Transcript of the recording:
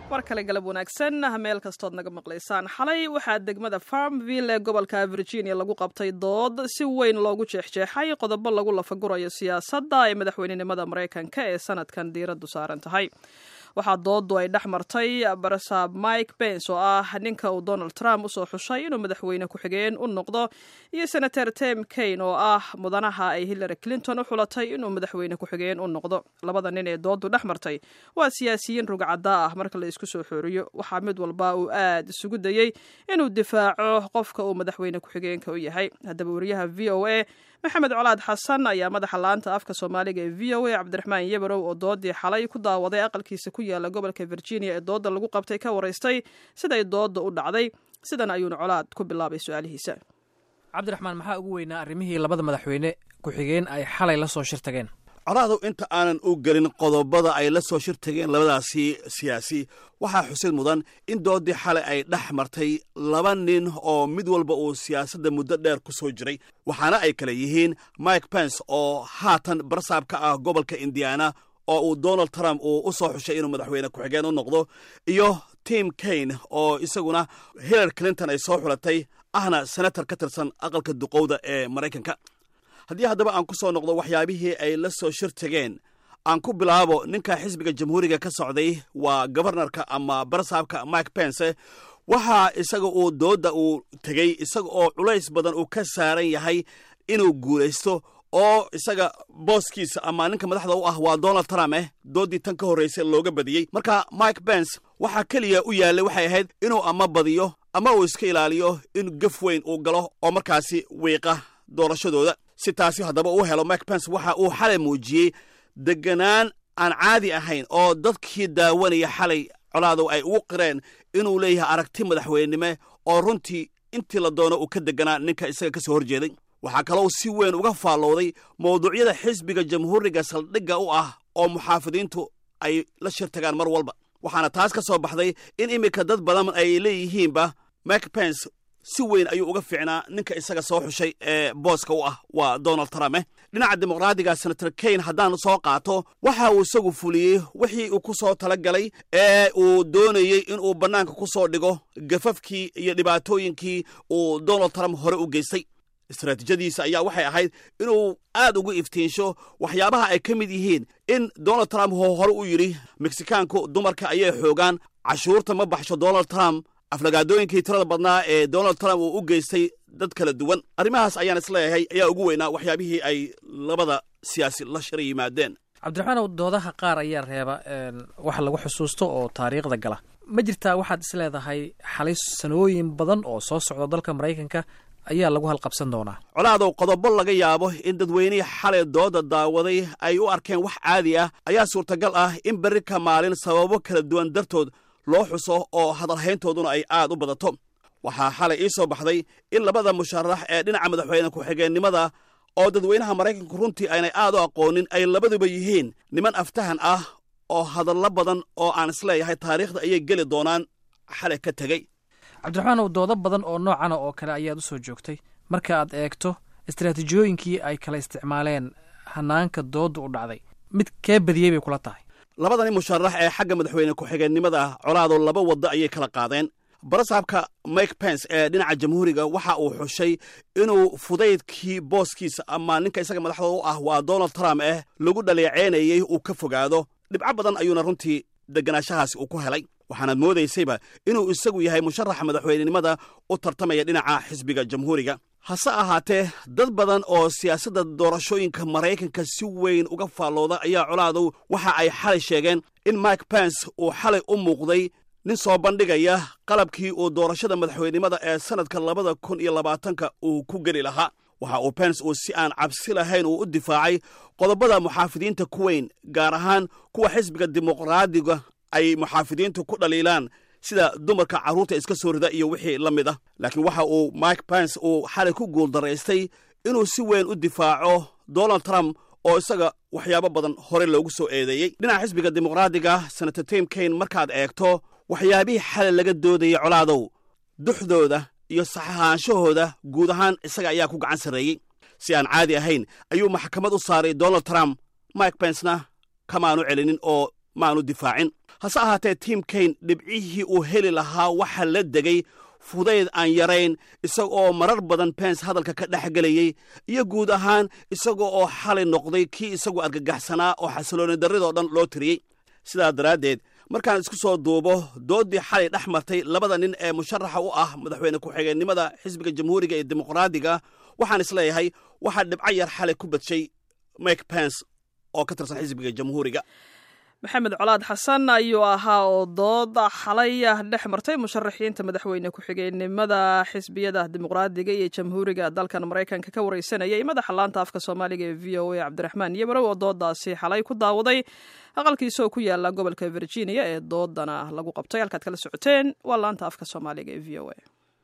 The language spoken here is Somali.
war kale galab wanaagsan meel kastood naga maqlaysaan xalay waxaa degmada farmville ee gobolka virginia lagu qabtay dood si weyn loogu jeexjeexay qodobo lagu lafagurayo siyaasadda ee madaxweynenimada maraykanka ee sanadkan diiraddu saaran tahay waxaa doodu ay dhex martay barasaab mike pence oo ah ninka uu donald trump usoo xushay inuu madaxweyne ku-xigeen u noqdo iyo senator tem kane oo ah mudanaha ay hillary clinton u xulatay inuu madaxweyne ku-xigeen u noqdo labada nin ee doodu dhex martay waa siyaasiyiin rugcaddaa ah marka la isku soo xooriyo waxaa mid walba uu aad isugu dayey inuu difaaco qofka uu madaxweyne ku-xigeenka u yahay haddaba wariyaha v o a maxamed colaad xasan ayaa madaxa laanta afka soomaaliga ee v o a cabdiraxmaan yabarow oo doodii xalay ku daawaday aqalkiisa ku yaala gobolka virginia ee dooda lagu qabtay ka waraystay siday dooda u dhacday sidan ayuuna colaad ku bilaabay su-aalihiisa cabdiraxmaan maxaa ugu weynaa arrimihii labada madaxweyne ku-xigeen ay xalay la soo shir tageen colaadu inta aanan u gelin qodobada ay la soo shir tageen labadaasi siyaasi waxaa xusid mudan in doodii xalay ay dhex martay laba nin oo mid walba uu siyaasadda muddo dheer ku soo jiray waxaana ay kale yihiin mike pence oo haatan barsaab ka ah gobolka indiana oo uu donald trump uu u soo xushay inuu madaxweyne ku-xigeen u noqdo iyo tim kane oo isaguna hillary clinton ay soo xulatay ahna senator ka tirsan aqalka duqowda ee maraykanka haddii haddaba aan ku soo noqdo waxyaabihii ay la soo shir tageen aan ku bilaabo ninka xisbiga jamhuuriga ka socday waa gobarnarka ama barsaabka mike pence waxaa isaga uu doodda uu tegey isaga oo culays badan uu ka saaran yahay inuu guulaysto oo isaga booskiisa ama ninka madaxda u ah waa donald trump eh dooddii tan ka horraysay looga badiyey marka mike pence waxaa keliya u yaallay waxay ahayd inuu ama badiyo ama uu iska ilaaliyo in gaf weyn uu galo oo markaasi wiiqa doorashadooda si taasi haddaba uu helo mike pence waxa uu xalay muujiyey deganaan aan caadi ahayn oo dadkii daawanaya xalay colaadow ay ugu qireen inuu leeyahay aragti madaxweynenime oo runtii intii la doono uu ka deganaa ninka isaga ka soo horjeeday waxaa kaloo si weyn uga faallowday mawduucyada xisbiga jamhuuriga saldhigga u ah oo muxaafidiintu ay la shir tagaan mar walba waxaana taas ka soo baxday in iminka dad badan ay leeyihiinba mike pence si weyn ayuu uga fiicnaa ninka isaga soo xushay ee booska u ah waa donald trump eh dhinaca dimuqraadiga senator kane haddaan soo qaato waxa uu isagu fuliyey wixii uu ku soo tala galay ee uu doonayey inuu bannaanka ku soo dhigo gafafkii iyo dhibaatooyinkii uu donald trump hore u geystay istaraatiijadiisa ayaa waxay ahayd inuu aad ugu iftiinsho waxyaabaha ay ka mid yihiin in donald trump hoo hore u yidhi meksikaanku dumarka ayay xoogaan cashuurta ma baxsho donald trump aflagaadooyinkii tirada badnaa ee donald trump uu u geystay dad kala duwan arrimahaas ayaan isleeyahay ayaa ugu weynaa waxyaabihii ay labada siyaasi la shira yimaadeen cabdiraxmaanow doodaha qaar ayaa reeba wax lagu xusuusto oo taariikhda gala ma jirtaa waxaad is leedahay xalay sanooyin badan oo soo socda dalka maraykanka ayaa lagu halqabsan doonaa colaadow qodobo laga yaabo in dadweynihii xalay dooda daawaday ay u arkeen wax caadi ah ayaa suurtagal ah in berri ka maalin sababo kala duwan dartood loo xuso oo hadalhayntooduna ay aad u badato waxaa xalay ii soo baxday in labada musharax ee dhinaca madaxweyne ku-xigeennimada oo dadweynaha maraykanku runtii aynay aad u aqoonin ay labaduba yihiin niman aftahan ah oo hadallo badan oo aan isleeyahay taariikhda ayay geli doonaan xalay ka tegey cabdiraxmaanow doodo badan oo noocana oo kale ayaad u soo joogtay marka aad eegto istaraatiijiyooyinkii ay kala isticmaaleen hanaanka doodda u dhacday mid kee badiyey bay kula tahay labadani musharax ee xagga madaxweyne ku-xigeennimada colaado laba waddo ayay kala qaadeen barasaabka mike pence ee dhinaca jamhuuriga waxa uu xushay inuu fudaydkii booskiisa ama ninka isaga madaxda u ah waa donald trump eh lagu dhaleeceynayey uu ka fogaado dhibco badan ayuuna runtii deganaanshahaasi uu ku helay waxaanaad moodaysayba inuu isagu yahay musharaxa madaxweynenimada u tartamaya dhinaca xisbiga jamhuuriga hase ahaatee dad badan oo siyaasadda doorashooyinka maraykanka si weyn uga faallooda ayaa colaadow waxa ay xalay sheegeen in mike pence uu xalay u muuqday nin soo bandhigaya qalabkii uu doorashada madaxweynenimada ee sannadka labada kun iyo labaatanka uu ku geli lahaa waxa uu pence uu si aan cabsi lahayn uu u difaacay qodobada muxaafidiinta ku weyn gaar ahaan kuwa xisbiga dimuqraadiga ay muxaafidiintu ku dhaliilaan sida dumarka carruurta iska soo rida iyo wixii la mid ah laakiin waxa uu mike pence uu xalay ku guuldaraystay inuu si weyn u difaaco donald trump oo isaga waxyaabo badan hore loogu soo eedeeyey dhinaca xisbiga dimuqraadiga senator tim kane markaad eegto waxyaabihii xalay laga doodayay colaadow duxdooda iyo saxahaanshahooda guud ahaan isaga ayaa ku gacan sarreeyey si aan caadi ahayn ayuu maxkamad u saaray donald trump mike bencena kamaanu celinin oo maanu difaacin hase ahaatee tim kayn dhibcihii uu heli lahaa waxa la degay fudayd aan yarayn isagoo marar badan bens hadalka ka dhex gelayey iyo guud ahaan isaga oo xalay noqday kii isagoo argagaxsanaa oo xasilooni darridoo dhan loo tiriyey sidaa daraaddeed markaan isku soo duubo dooddii xalay dhex martay labada nin ee musharaxa u ah madaxweyne ku-xigeenimada xisbiga jamhuuriga ee dimuqraadiga waxaan isleeyahay waxaa dhibco yar xalay ku badshay mike pence oo ka tirsan xisbiga jamhuuriga maxamed colaad xasan ayuu ahaa oo dood xalay dhex martay musharaxiinta madaxweyne ku-xigeenimada xisbiyada dimuqraadiga iyo jamhuuriga dalkan maraykanka ka wareysanayay madaxa laanta afka soomaaliga ee v o a cabdiraxmaan yabarow oo doodaasi xalay ku daawaday aqalkiisa oo ku yaala gobolka virginia ee doodana lagu qabtay halkaad kala socoteen waa laanta afka soomaaliga ee v o a